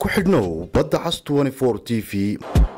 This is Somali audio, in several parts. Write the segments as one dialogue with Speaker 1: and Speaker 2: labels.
Speaker 1: ku xidhnow badda cas t v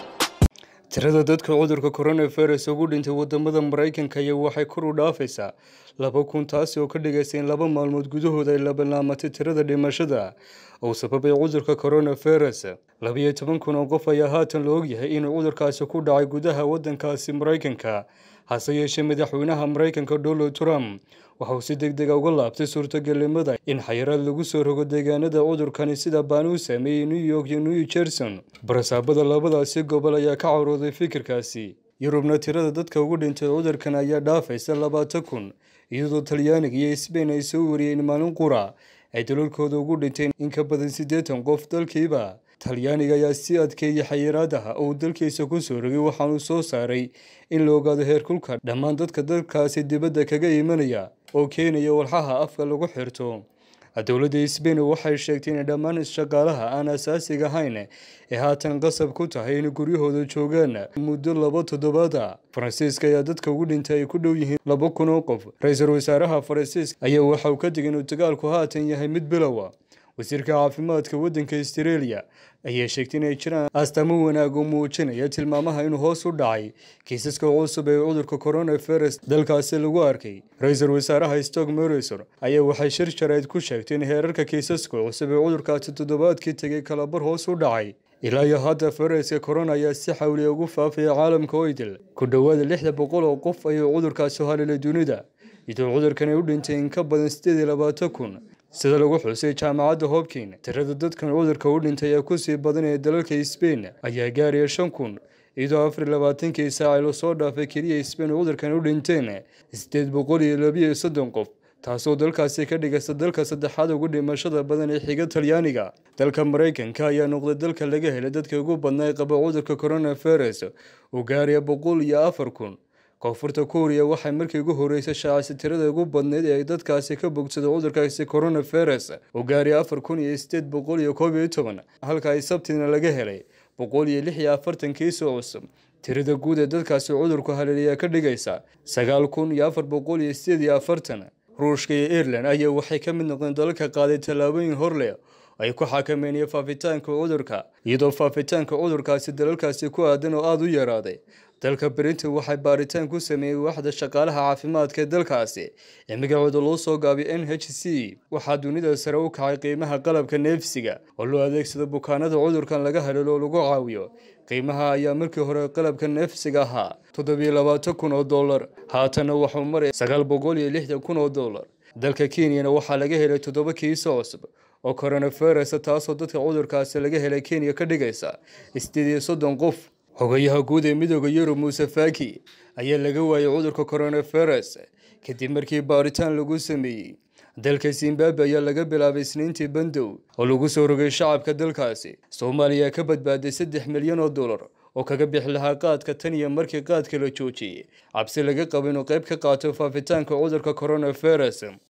Speaker 2: tirada dadka cudurka coronavirus ugu dhintay wadamada maraykanka iyo waxay kor u dhaafaysaa laba kun taasi oo ka dhigaysa in laba maalmood gudahood ay labalaamatay tirada dhimashada uu sababay cudurka coronavirus labiyo toban kun oo qof ayaa haatan la ogyahay inuu cudurkaasi ku dhacay gudaha wadankaasi maraykanka hase yeeshee madaxweynaha maraykanka donald trump waxa uu si deg dega uga laabtay suurtagalnimada in xayiraad lagu soo rogo deegaanada cudurkani sida baan uu saameeyey new york iyo new jerson barasaabada labadaasi gobol ayaa ka carooday fikirkaasi yurubna tirada dadka ugu dhintay cudurkan ayaa dhaafaysa labaatan kun iyadoo talyaaniga iyo sbain ay soo wariyeen maalin qura ay dalalkooda ugu dhinteen in ka badan siddeetan qof dalkiiba talyaaniga ayaa si adkeeyay xayiraadaha uu dalkiisa ku soo rogay waxaanuu soo saaray in la ogaado heerkulka dhammaan dadka dalkaasi dibadda kaga imanaya oo keenaya walxaha afka lagu xirto dowladda sbain waxay sheegtay in dhammaan shaqaalaha aan asaasiga ahayn ee haatan qasab ku tahay in guryahooda joogaan muddo laba toddobaada faransiiska ayaa dadka ugu dhintay ay ku dhow yihiin laba kun oo qof ra-iisul wasaaraha faransiiska ayaa waxa uu ka digay inuu dagaalku haatan yahay mid bilowa wasiirka caafimaadka waddanka astareeliya ayaa sheegtay inay jiraan astaamo wanaag oo muujinaya tilmaamaha inuu hoos u dhacay kiisaska cusub ee cudurka coronavirus dalkaasi lagu arkay ra-iisul wasaaraha stock morrison ayaa waxay shir jarayd ku sheegtay in heerarka kiisaska cusub ee cudurkaasi toddobaadkii tegay kalabar hoos u dhacay ilaa iyo hadda fayraska corona ayaa si xawliya ugu faafaya caalamka oydil ku dhowaada lixda boqol oo qof ayuu cudurkaasi halilay dunida iyadoo cudurkani u dhintay in ka badan sideed iyo labaatan kun sida lagu xusay jaamacadda hobkin tirada dadkan cudurka u dhintay ee kusii badanaya dalalka sbain ayaa gaaraya shan kun iyadoo afar iyo labaatankii saac lasoo dhaafay keliya sbain cudurkan u dhinteen sideed boqol iyo labiyo soddon qof taasoo dalkaasi ka dhigaysa dalka saddexaad ugu dhimashada badan ee xiga talyaaniga dalka maraykanka ayaa noqday dalka laga helay dadka ugu badnaa ee qaba cudurka coronavirus uu gaaraya boqol iyo afar kun koonfurta kuuriya waxay markii ugu horeysay shaacisay tirada ugu badneyd ee ay dadkaasi ka bogsada cudurkaasi coronavirus uu gaaraya afar kun iyo sideed boqol iyo koob iyo toban halka ay sabtiina laga helay boqol iyo lix iyo afartan kiisoo cusub tirada guud ee dadkaasi cudurku haleelayaa ka dhigaysa sagaal kun iyo afar boqol iyo sideed iyo afartan ruushka iyo ireland ayaa waxay ka mid noqdeen dalalka qaaday tallaabooyin horleh ay ku xakameynaya faafitaanka cudurka iyadoo faafitaanka cudurkaasi dalalkaasi ku aadan oo aada u yaraaday dalka brinton waxay baaritaan ku sameeyey waaxda shaqaalaha caafimaadka ee dalkaasi ee magacooda loo soo gaabiyay n h c waxaa dunida sare u kacay qiimaha qalabka neefsiga oo loo adeegsado bukaanada cudurkan laga haleelo oo lagu caawiyo qiimaha ayaa markii hore qalabka neefsiga ahaa toddobiyo labaatan kun oo dollar haatanna waxuu maraya sagaal boqol iyo lixdan kun oo dollar dalka kenyana waxaa laga helay toddoba kiiso cusub oo coronavirus taasoo dadka cudurkaasi laga helay kenya ka dhigaysa sideed iyo soddon qof xogayaha guud ee midooda yurub muuse faki ayaa laga waayay cudurka coronavirus kadib markii baaritaan lagu sameeyey dalka zimbabwe ayaa laga bilaabay isniintii bandow oo lagu soo rogay shacabka dalkaasi soomaaliya ka badbaaday saddex milyan oo dollar oo kaga bixi lahaa qaadka tan iyo markii qaadka la joojiyey cabsi laga qabo inuu qayb ka qaato faafitaanka cudurka coronavirus